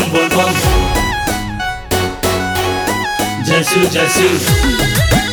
bum bum bum. Jesu Jesu.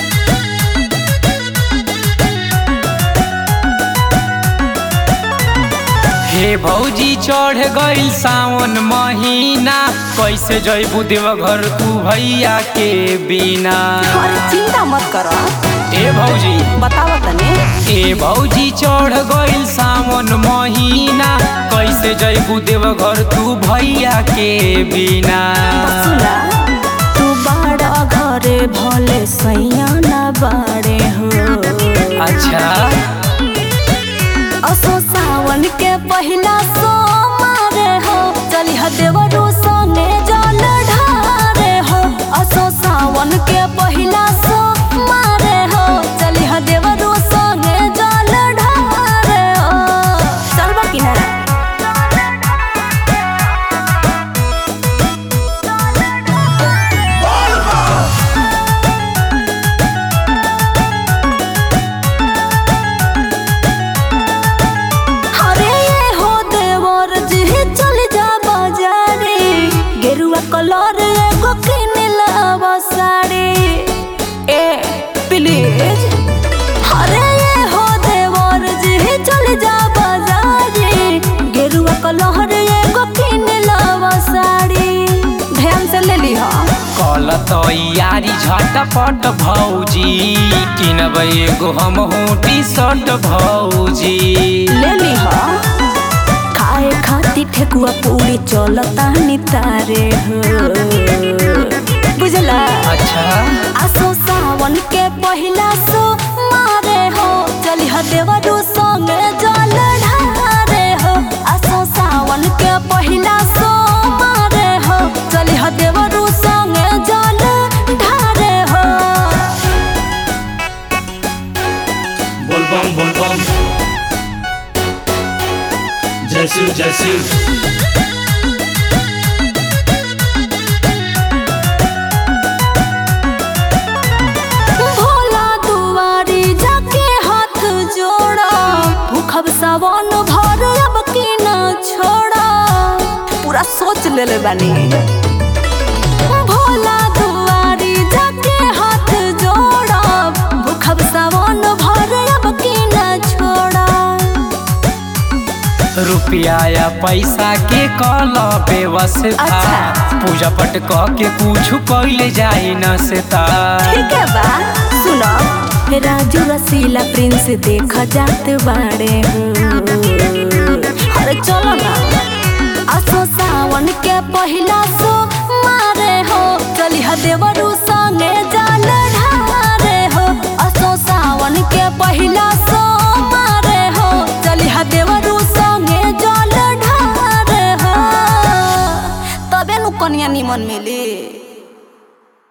हे भौजी चढ़ गइल सावन महीना कैसे जइबू देवघर तू भैया के बिना अरे चिंता मत करो ए भौजी बताओ तने ए भौजी चढ़ गइल सावन महीना कैसे जइबू देवघर तू भैया के बिना सुना तू बाड़ा घरे भले सैया ना बाड़े हो अच्छा असो सावन के पहिला सोमारे हो चली देवरू संगे जल ढारे हो असो सावन के पहिला सोमारे हो चली देवरू संगे जल ढारे हो चलबा किनारा अरे ये हो देवर जी चल जा बाजारे गेरुआ कलर एगो किन लावा साड़ी ए प्लीज अरे ये हो देवर जी चल जा बाजारे गेरुआ कलर एगो किन लावा साड़ी ध्यान से ले ली हा कल तैयारी झटपट भौजी किनबै एगो हम टी शर्ट भौजी ले ली हा खाए खाती ठेकुआ पूरी चलता नितारे हो बुझला अच्छा आसो सावन के पहिला सो मारे हो चली देवरू संगे जल ढारे हो आसो सावन के पहिला सो मारे हो चली देवरू संगे जल ढारे हो Bol bum bum bum. Jesu Jesu. Bhola दुआरी जाके हाथ जोड़ा भूखब सावन भर अब की न छोड़ा पूरा सोच ले ले बानी भोला दुआरी जाके हाथ जोड़ा भूखब सावन भर अब की न छोड़ा रुपया या पैसा के कल व्यवस्था अच्छा। पूजा पट क के कुछ कैले जाई न सेता ठीक है बा सुनो राजू रसीला प्रिंस देखा जात बाड़े हो अरे चलो ना असो सावन के पहिला सो मारे हो चली देवरू संगे जाल ढारे हो असो सावन के पहिला सो मारे हो चली देवरू संगे जल ढारे हो तबे नु कनिया निमन मिली